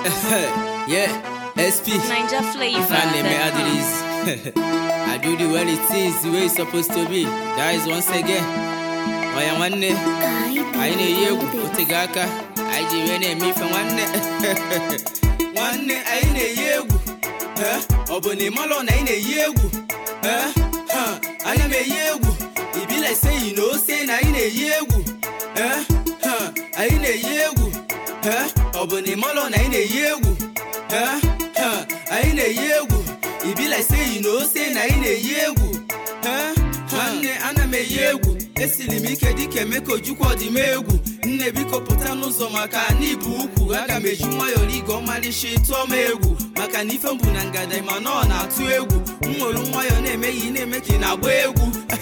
yeah, SP. Ninja flavor. Fan name Adiris. I do the well it is the way it's supposed to be. That is once again. Oya nwanne, anyị na-eyi egwu otego aka, anyị ji wee na-eme ife nwanne. Nwanne anyị na-eyi egwu. Eh, Ọ bụ na ịmalụ na anyị na-eyi egwu. Eh, huh, Anyị na-eyi egwu. E be like say you know say na anyị na-eyi egwu. Eh, huh, Anyị na-eyi egwu. Eh, Ọ bụ na ịmalụ na anyị na-eyi egwu. Eh, huh, Anyị na-eyi egwu. E be like say you know say na anyị na-eyi egwu. Eh, nwanne ana m eyi egwu esiri m ike dịka emeka ojukwu ọdịm egwu nne biko pụta n'ụzọ maka na ibu ukwu aga m eji nwayọọ rigo ọmalịcha tụọ m egwu maka na ife m bụ na ngada ma na ọ na-atụ egwu m nwere nwayọọ na-eme ya ị na-eme ka ị na-agba egwu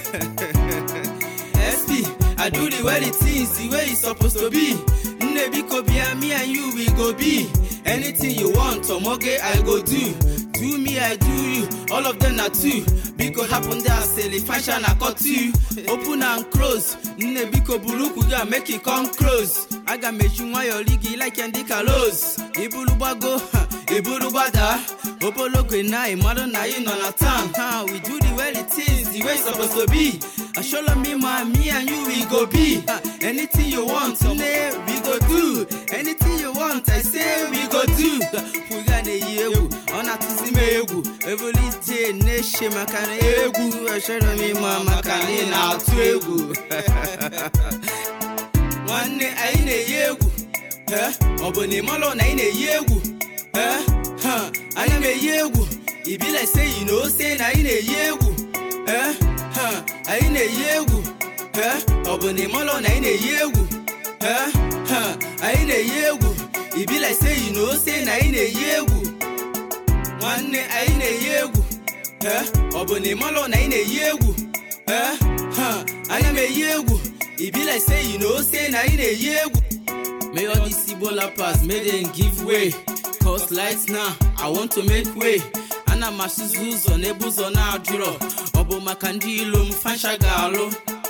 SP I do the way the things the way it's supposed to be nne biko bịa me and you we go be anything you want omoge I go do do me I do you all of them na two biko hapụ ndị asịrị fashion akọ two open and close nne biko buru ukwu gị a make it come close aga m eji nwayọọ ri gị like ndị kalos iburu gbago ha, iburu gbada obologo na ịmarụ na ị nọ na town ha we do the way it is the way it's supposed to be Ashola me ma me and you we go be Ha, anything you want nne we go do anything you want I say we go do we ga na-eyi egwu ọ na-atụzi m egwu everyday na-eche maka na egwu Ashola me ma maka na ị na-atụ egwu nwanne anyị na-eyi egwu Eh, ọ bụ na ịmalụ na anyị na-eyi egwu Eh, huh, anyị na-eyi egwu e be like say you know say na anyị na-eyi egwu Eh, huh, anyị na-eyi egwu Eh, ọ bụ na ịmalụ na anyị na-eyi egwu Eh, huh, anyị na-eyi egwu e be like say you know say na anyị na-eyi egwu nwanne anyị na-eyi egwu Eh, ọ bụ na ịmalụ na anyị na-eyi egwu Eh, huh, anyị na-eyi egwu e be like say you know say na anyị na-eyi egwu May all these Igbo rappers may them give way. Cause lights now, I want to make way. Ana m asụzụ ụzọ n'ebe ụzọ na-adịrọ ọ bụ maka ndị ilo m fasha ga-alụ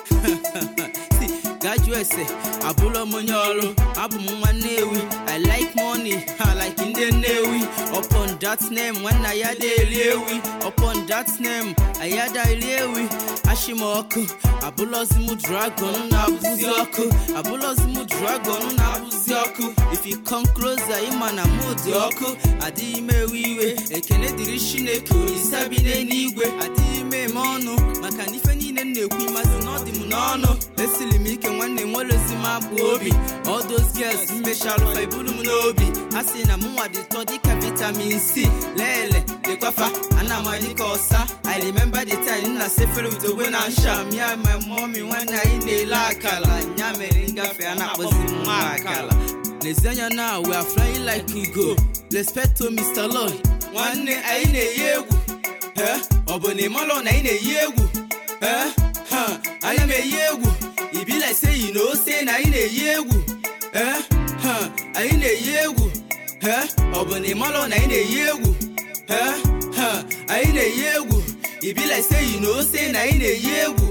Si, gaa jụọ ese abụrọ m onye ọrụ abụ m nwa Nnewi I like money ha like ndị Nnewi upon that name nwanna ya da eri ewi upon that name ayada eri ewi ashim ọkụ abụlọzi m dragon na-abụzi ọkụ abụlọzi m dragon na-abụzi ọkụ if you come closer ịma na mụ dị ọkụ adịghị m ewe iwe ekene dịrị chineke olisa bi n'eluigwe adịghị m eme ọnụ maka na ife niile m na-ekwu ịmasị na ọ dị m n'ọnụ esiri m ike nwanne nwerezi m abụ obi all those girls mmechalụ fa iburu m n'obi ha sị na m nwa dị tọ dịka vitamin c lele dịkwafa ana m adị ka ọsa i remember the time nna sefere with ogbe na ncha m ya my mommy nwanne anyị na-ele akala ya mere ngafe a na-akpọzi m nwa akala N'ezi anya na we are flying like ugo respect to Mr. Lloyd nwanne anyị na-eyi egwu Eh, ọ bụ na ịmalụ na anyị na-eyi egwu Eh, huh, anyị na-eyi egwu e be like say you know say na anyị na-eyi egwu Eh, huh, anyị na-eyi egwu Eh, ọ bụ na ịmalụ na anyị na-eyi egwu Eh, huh, anyị na-eyi egwu e be like say you know say na anyị na-eyi egwu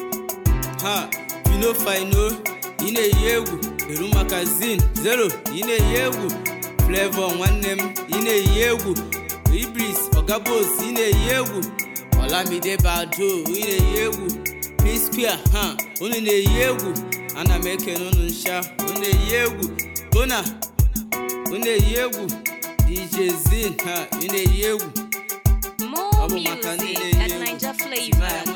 ha you know fino ị na-eyi egwu eru magazin zero ị na-eyi egwu flavor nwanne m ị na-eyi egwu ibris ogabos ị na-eyi egwu olamide bado ị na-eyi egwu p-square ha unu na-eyi egwu ana m ekene unu ncha unu na-eyi egwu bona unu na-eyi egwu dj zin ha ị na-eyi egwu More Ọ bụ maka ndị music na-eyi at egwu. Ninja Timaya flavor.